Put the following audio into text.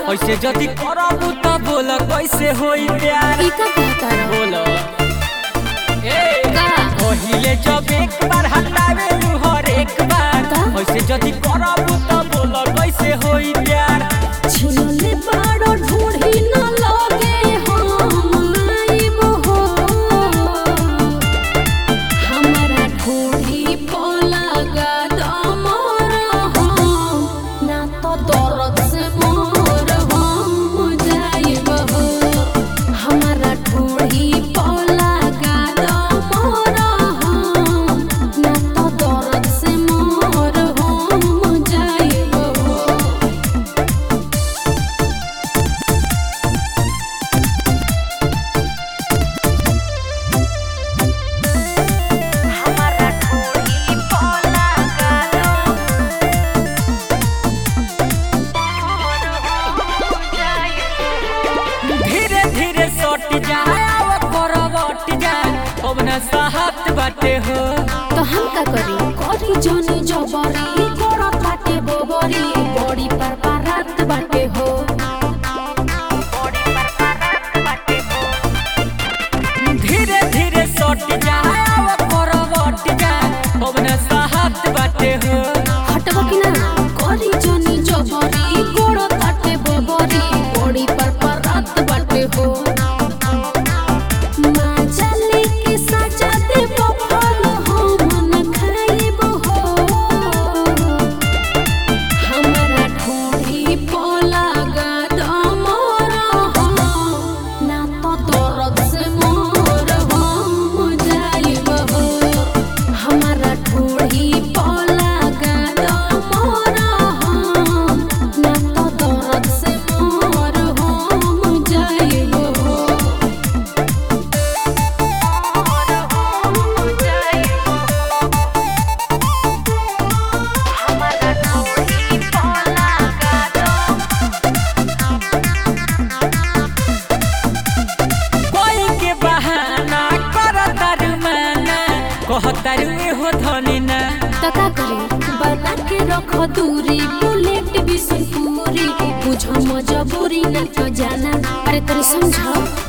ऐसे जदी करबू त बोल कैसे होई प्यार ई का कहता रहो बोल ए का पहिले जब एक बार हटावे लू हर एक बार का? ऐसे जदी करबू त बोल कैसे होई प्यार छिनले बाड़ो ढूंढी न लगे हम आइब हो हमरा ढूंढी पो लगा दमर हम ना तो दर्द से मोर हम जाइब हो हमरा ढूंढी पो लगा दमर हम ना तो दर्द से मोर हम जाइब हो हमारा ढोली पोला गालो धीरे धीरे सट जाए अब करवट जाए अब न साहत बाटे हो तो हम का करी करी जनी जबरी करत बाटे बोबरी बड़ी पर बारात बाटे हो धीरे धीरे सट जाए अब करवट जाए अब न साहत बाटे हो हटबो कि ना करी जनी जबरी करत बाटे बोबरी बड़ी पर बारात बाटे हो माजा लेके साजा दे बफल हम न खाइब हो हमरा ढूंढी पोला गदमर हम ना तो दर्द से मोर हम जाइब हो हमरा ढूंढी पोला गदमर हम ना तो दर्द से मोर हम जाइब हो हमरा ढूंढी पोला गदमर कोई के बहाना कर तारू माना कह तारू हो धनी ना तो का करे बना के रखो दूरी बुलेट भी पूरी बुझो मजबूरी न तो जाना अरे तेरे समझो